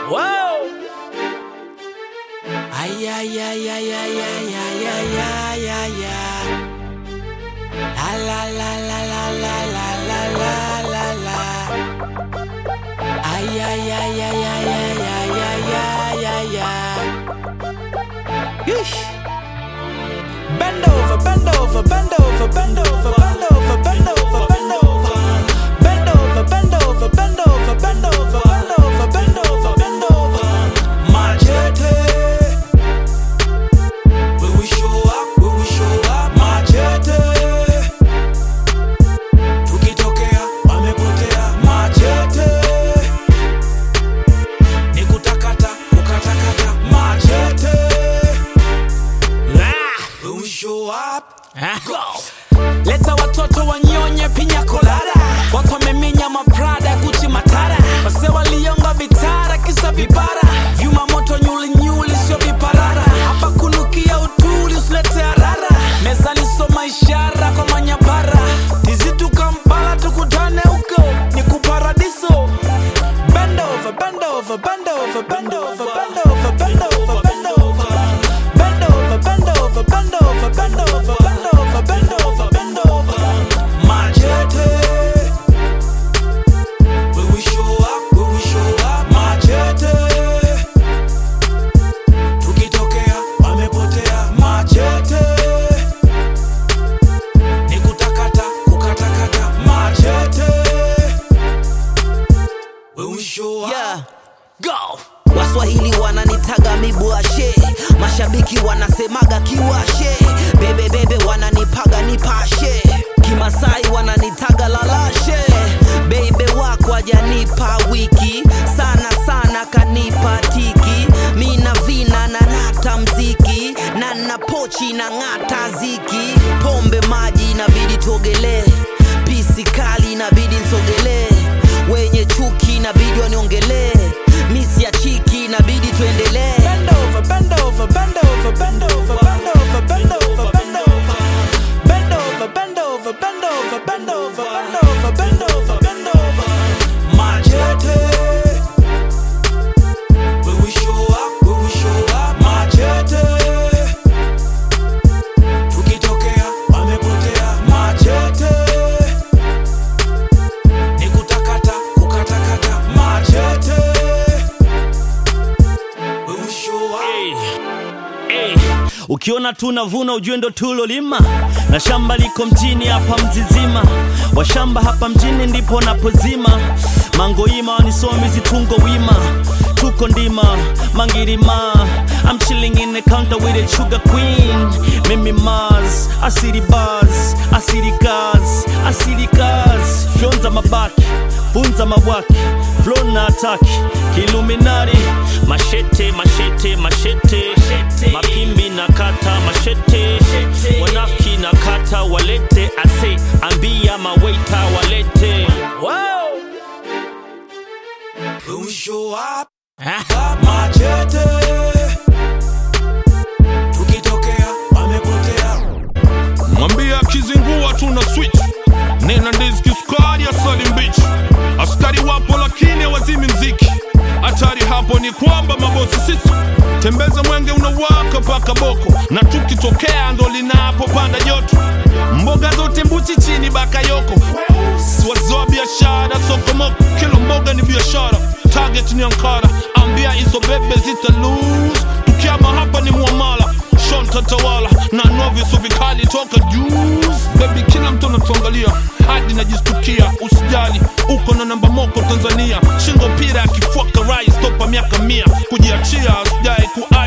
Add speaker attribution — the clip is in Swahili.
Speaker 1: Whoa. Ay, ay, ay, ay, ay, ay, ay, ay, ay, ay, ay. La, la, la, la, la, la, la, la, la, la, la. Ay, ay, ay, ay, ay, ay, ay, ay, ay, ay, ay. Yeesh. Bend over, bend over, bend over, bend over, bend over, bend over, bend over. Bend over, bend over, bend over, bend over, bend over, bend over, bend over. Machete. We will show up, we will show up. Machete. Tukitokea wamepotea. Machete. Ni kutakata, kukatakata. Machete. We will show up. Go. Leta watoto wanyonye pinya kolada, watu wameminya maprada Gucci matara, wase walionga vitara kisa vipara, vyuma moto nyuli nyuli sio viparara, hapa kunukia utuli usilete harara, meza lisoma ishara kwa manyapara, tizitu Kampala tukutane huko ni kuparadiso. Bend over, bend over, bend over, bend over, bend over, bend over, bend over. Bend over, bend over, bend over, bend over, bend over, bend over, bend over. Machete. We will show up, we will show up. Machete. Tukitokea wamepotea. Machete. Ni kutakata, kukatakata. Machete. We will show up.
Speaker 2: Yeah.
Speaker 1: Go.
Speaker 2: Waswahili wananitaga mibuashe, mashabiki wanasemaga kiwashe, bebe bebe wananipaga nipashe, kimasai wananitaga lalashe, bebe wako ajanipa wiki sana sana kanipa tiki, mina vina na nata mziki na na pochi na ng'ata ziki, pombe maji inabidi tuogelee, pisi kali inabidi nsogelee, wenye chuki inabidi waniongelee, misi ya chiki inabidi tuendelee.
Speaker 1: Bend over, bend over, bend over, bend over, bend over, bend over, bend over. Bend over, bend over, bend over, bend over, bend over, bend over, bend over. Machete. We will show up, we will show up. Machete. Tukitokea wamepotea. Machete. Ni kutakata, kukatakata. Machete. We will show up.
Speaker 3: Hey, ukiona tunavuna ujue ndo tulolima na shamba liko mjini hapa mzizima washamba hapa mjini ndipo napozima mangoima wanisomi zitungo wima tuko ndima mangirima I'm chilling in the counter with a sugar queen mimi mars asiri bars asiri gas asiri gas fyonza mabaki funza mabwaki flow na ataki kiluminari mashete mashete mashete mapimbi na kata mashete wanafiki na kata walete ase ambia mawaita walete
Speaker 1: Whoa. We will show up. Machete. Tukitokea wamepotea.
Speaker 4: mwambie akizingua tuna switch nena ndizi kisukari asali mbichi askari wapo lakini wazimi mziki hatari hapo ni kwamba mabosi sisi tembeza mwenge unawaka paka boko na tukitokea ndo linapopanda joto mboga zote mbuchi chini bakayoko siwazoa biashara sokomoko kila mboga ni biashara target ni ankara ambia hizo bebe zita lose tukiama hapa ni muamala shonta tawala na noviso vikali toka juice bebi kila mtu anatuangalia hadi najistukia usijali uko na namba moko tanzania shingo pira akifuaka rais topa miaka mia kujiachia usijai ku